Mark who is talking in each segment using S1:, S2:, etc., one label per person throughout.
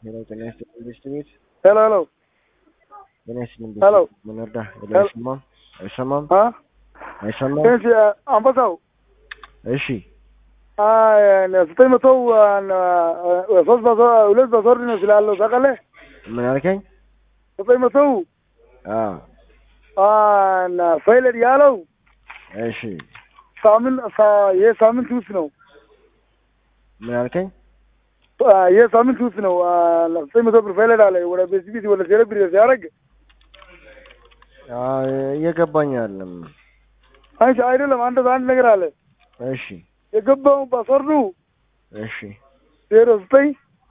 S1: ሄሎ ጤና ይስጥልኝ ቤስት ቤት
S2: ሄሎ ሄሎ
S1: ጤና ይስጥልኝ
S2: ሄሎ።
S1: ቤት ምን እርዳ ሄሎ
S2: ሄሎ።
S1: አይሰማም አይሰማም
S2: አ
S1: አይሰማም
S2: እሺ አንበሳው
S1: እሺ
S2: አይ ዘጠኝ መቶ ሶስት መቶ ሁለት መቶ ወርድ ነው ስላለው ታውቃለህ።
S1: ምን አልከኝ
S2: ዘጠኝ መቶ
S1: አ
S2: ፋይለድ ያለው
S1: እሺ
S2: ሳምንት ሳ- ይህ ሳምንት ውስጥ ነው።
S1: ምን አልከኝ
S2: አ፣ ይህ ሳምንት ውስጥ ነው። አ፣ ዘጠኝ መቶ ብር ፋይለድ አለ ወደ ቤስቢት ወደ ሴሌብሪ ሲያደርግ
S1: አ እየገባኝ አይደለም
S2: አንቺ አይደለም አንድ አንድ ነገር አለ
S1: እሺ
S2: የገባው ፓስወርዱ
S1: እሺ
S2: ዜሮ ዘጠኝ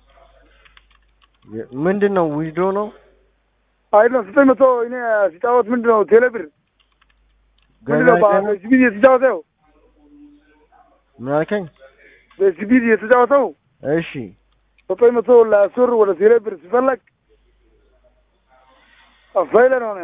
S1: የ- ምንድን ነው ዊዝድሮ ነው
S2: አይደለም ዘጠኝ መቶ እኔ ሲጫወት ምንድን ነው ቴሌብር ምንድን ነው
S1: ገና አይደለም?
S2: ቤስቢት የተጫወተው
S1: ምን አልከኝ
S2: ቤስቢት የተጫወተው
S1: እሺ
S2: ዘጠኝ መቶ ለአስር ወደ ቴሌብር ሲፈለግ ፋይለድ ሆነ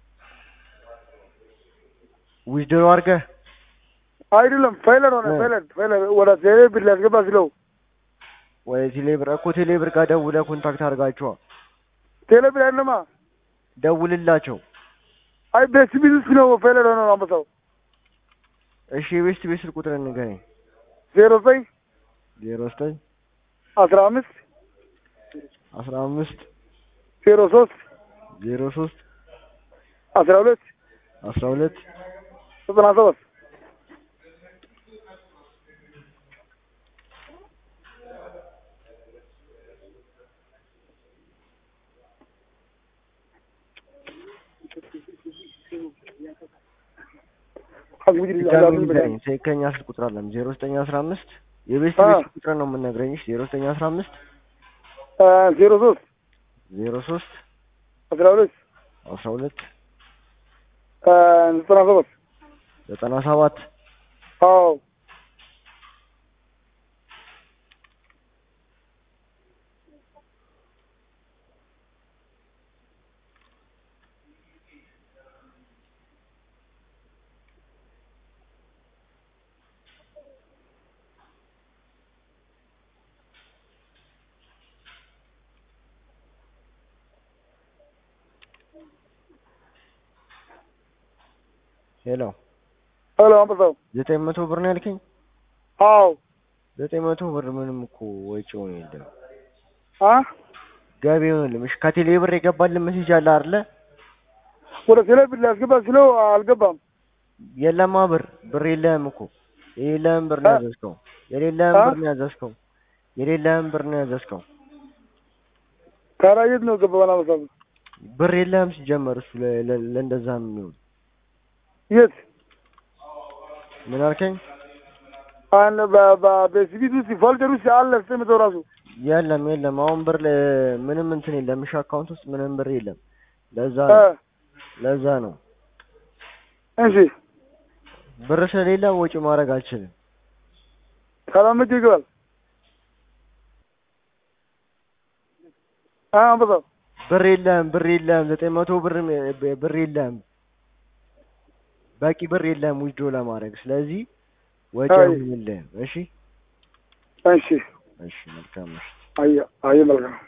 S1: ዊዝድሮ አድርገህ
S2: አይደለም ፋይለድ ሆነ
S1: እ።
S2: ፋይለድ ፋይለድ ወደ ቴሌብር ሊያስገባ ስለው
S1: ወይ ቴሌብር እኮ ቴሌብር ጋር ደውለህ ኮንታክት አድርጋቸዋ
S2: ቴሌብር አይደለማ
S1: ደውልላቸው
S2: አይ ቤስቢት ውስጥ ነው ፋይለድ ሆነ አንበሳው
S1: እሺ የቤስት ቤት ስልክ ቁጥር ንገረኝ
S2: ዜሮ ዘጠኝ
S1: ዜሮ ዘጠኝ
S2: አስራ አምስት
S1: አስራ አምስት
S2: ዜሮ ሶስት
S1: ዜሮ ሶስት
S2: አስራ ሁለት
S1: አስራ ሁለት
S2: ዘጠና ሰባት
S1: ድጋሚ ንገረኝ ትክክለኛ ስልክ ቁጥር አለም ዜሮ ዘጠኝ አስራ አምስት የቤስት
S2: አ።
S1: ቤት ስልክ ቁጥር ነው የምነግረኝ ዜሮ ዘጠኝ አስራ አምስት
S2: ዜሮ ሶስት
S1: ዜሮ ሶስት
S2: አስራ ሁለት
S1: አስራ ሁለት
S2: ዘጠና ሰባት
S1: ዘጠና ሰባት
S2: አዎ
S1: ሄሎ
S2: ሄሎ አንበሳው
S1: ዘጠኝ መቶ ብር ነው ያልከኝ
S2: አዎ
S1: ዘጠኝ መቶ ብር ምንም እኮ ወጪውን የለም
S2: አ
S1: ገቢውን የለም እሺ ከቴሌ ብር የገባልን ሜሴጅ አለ አይደለ
S2: ወደ ቴሌብር ሊያስገባ ስለው አልገባም
S1: የለማ ብር ብር የለህም እኮ የሌለህም ብር ነው
S2: አ?
S1: ያዘዝከው የሌለህም
S2: አ?
S1: ብር ነው ያዘዝከው የሌለህም ብር ነው ያዘዝከው
S2: ታዲያ የት ነው ገባን አንበሳው
S1: ብር የለህም ሲጀመር እሱ ለ- ለ- ለእንደዛ የሚሆን
S2: የት
S1: ምን አልከኝ
S2: አን በቤስቢት ውስጥ ፎልደር ውስጥ አለ ዘጠኝ መቶ ራሱ
S1: የለም የለም አሁን ብር ለ- ምንም እንትን የለም እሺ አካውንት ውስጥ ምንም ብር የለም ለዛ
S2: እ፣
S1: ነው ለዛ ነው
S2: እሺ
S1: ብር ስለሌለ ወጪ ማድረግ አልችልም
S2: ታዲያ መቼ ይገባል አ አንበሳው
S1: ብር የለህም ብር የለህም ዘጠኝ መቶ ብር ም- ብር የለህም በቂ ብር የለህም ዊዝድሮ ለማድረግ ስለዚህ ወጪ
S2: አይ።
S1: አይሆንልህም እሺ
S2: እሺ
S1: እሺ መልካም እሺ
S2: አየ አየ መልካም